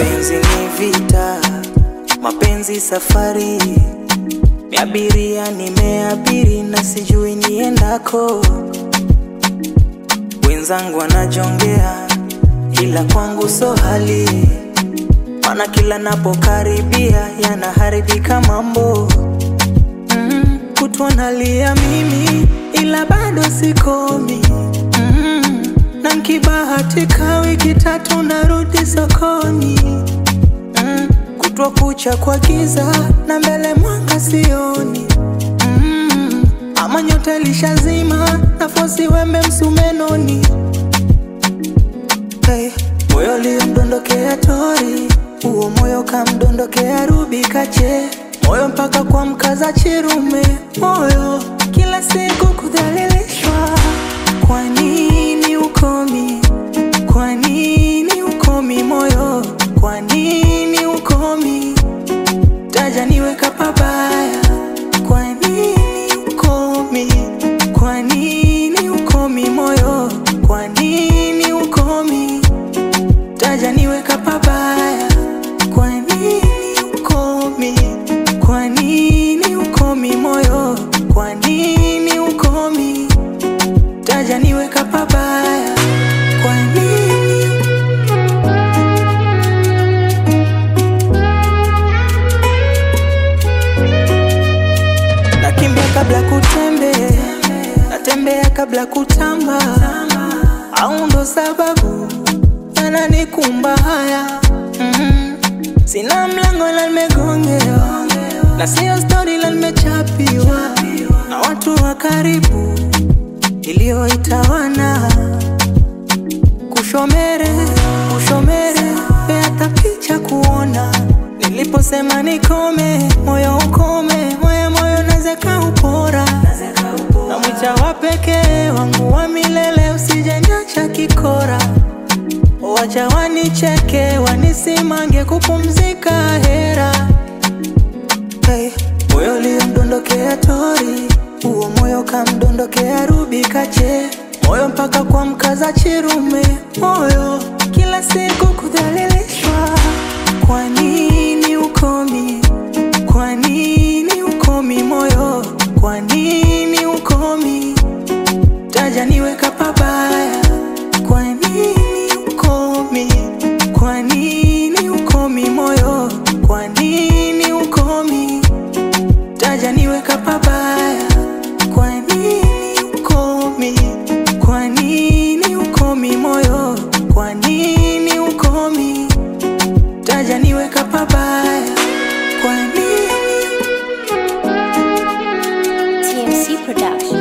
Mapenzi ni vita, mapenzi safari, miabiria nimeabiri na sijui niendako. Wenzangu wanajongea, ila kwangu so hali, mana kila napokaribia yanaharibika mambo. Mm, kutwa nalia mimi, ila bado sikomi. Mm, na nkibahatika wiki tatu narudi sokoni. Mm, kutwa kucha kwa giza na mbele mwanga sioni. Mm, ama nyota lishazima nafosi wembe msumenoni. Hey, moyo liomdondokea tori, huo moyo kamdondokea rubi kache, moyo mpaka kwa mkaza chirume, moyo kila siku kudhalilishwa. Kwa nini ukomi? Kwa nini ukomi moyo? Kwa nini ukomi? Taja niweka pabaya. Kwa nini ukomi? Kwa nini ukomi moyo? Kwa nini ukomi? Taja niweka pabaya. Kwa nini ukomi? Kwa nini ukomi moyo? Kwa nini ukomi? Taja niweka pabaya. Kwa nini? Nakimbia kabla kutembea, natembea kabla kutamba, au ndo sababu yananikumba haya mm. Sina mlango la nimegongewa, na sio stori la nimechapiwa na watu wa karibu iliyoitawana kushomere kushomere hata picha kuona niliposema nikome moyo ukome moyo moyo nazeka upora na mwicha wa pekee wangu wa milele usijenyacha kikora wacha wanicheke wanisimange kupumzika hera hey, moyo liomdondokea tori huo moyo kamdondokea rubi kache moyo mpaka kwa mkaza chirume moyo kila siku kudhalilishwa kwa nini ukomi kwa nini ukomi moyo kwa nini ukomi taja niweka pabaya kwa nini ukomi kwa nini ukomi moyo kwa nini ukomi taja niweka pabaya kwa nini ukomi kwa nini ukomi moyo kwa nini ukomi taja niweka pabaya kwa nini TMC Production.